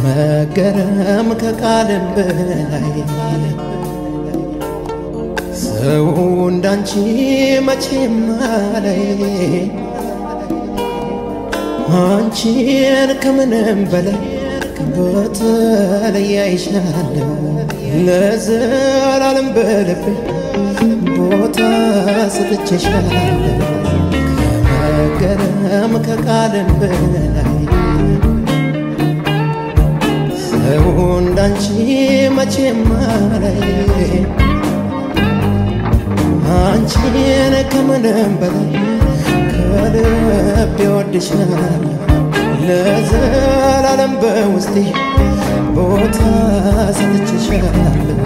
መገረም ከቃልም በላይ ሰው እንዳንቺ መቼም አላይ አንቺን ከምንም በላይ በተለይ አይሻለሁ ለዘላለም በልቤ ቦታ ሰጥቼሻለሁ ከመገረም ከቃልም በላይ ሰው እንዳንቺ መቼም አላይ አንቺን ከምንም በላይ ከልብ ይወድሻል ለዘላለም በውስጤ ቦታ ሰጥቼሻለሁ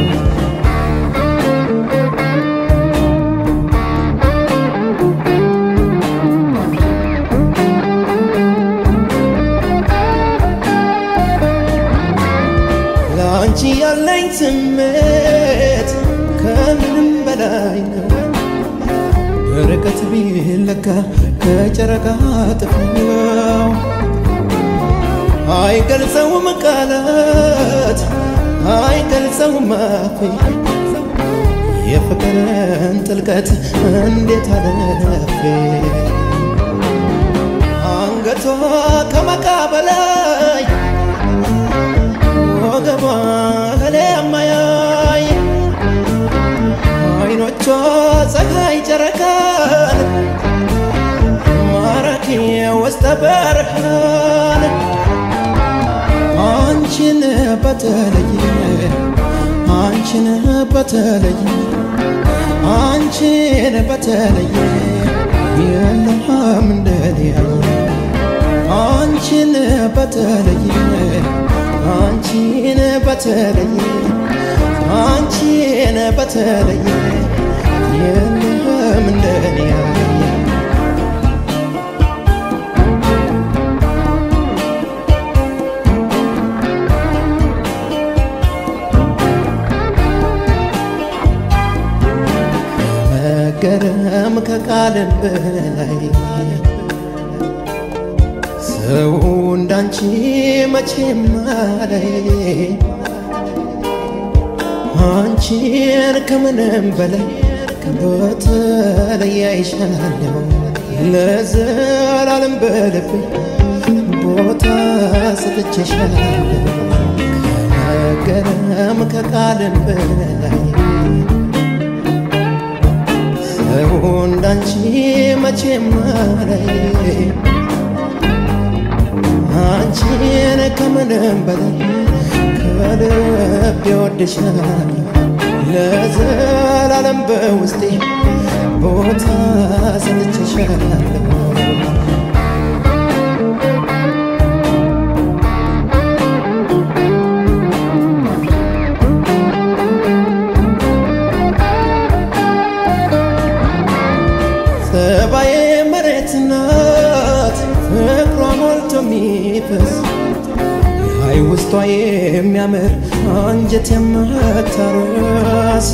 ለአንቺ ያለኝ ስሜት ከምንም በላይ ነው። ርቀት ቢለካ ከጨረቃ ጥፍ ነው። አይገልጸውም ቃላት አይገልጸውም አፌ የፍቅርን ጥልቀት እንዴት አለፌ አንገቷ ከመቃ በላይ ወገቧ እህሌ የማያይ አይኖቿ ፀሐይ ጨረቃን ማራኪ ውስጠ በርሃን አንቺን በተለየ አንቺን በተለየ አንቺን በተለየ የለም እንደሊያየ አንቺን በተለየ አንቺን በተለየ አንቺን በተለየ የለም እንደሊያየ መገረም ከቃልም በላይ ሰው እንዳንቺ መቼም አላይ አንቺን ከምንም በላይ በተለይ አይሻለሁ ለዘላለም በልቤ ቦታ ሰጥቼሻለሁ ከመገረም ከቃልም በላይ ሰው እንዳንቺ መቼም አላይ አንቺን ከምንም በላይ ከልብ ይወድሻል ለዘላለም በውስጤ ቦታ ሰጥቼሻለሁ ጸባዬ መሬት ናት ፍቅሯ ሞልቶ የሚፈስ የሀይ ውስጧ የሚያምር አንጀት የማታረስ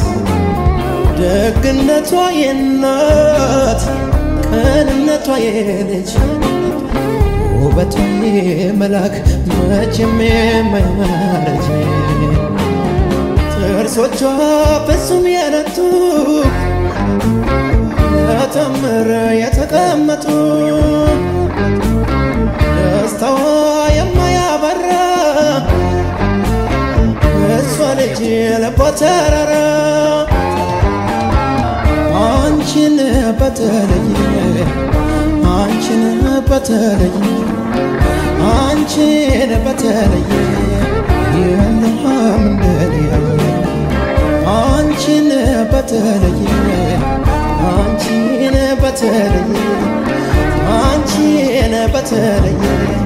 ደግነቷ የናት ቅንነቷ የልጅ ውበቷ የመላክ መቼም የማያረጅ ጥርሶቿ ፍጹም የነቱ ተተምር የተቀመጡ ደስታዋ የማያበራ እሷ ልጅ ልቧ ተራራ አንቺን በተለየ አንቺን በተለየ አንቺን በተለየ የለም እንደሊያየ አንቺን በተለየ አንቺን በተለየ አንቺን በተለየ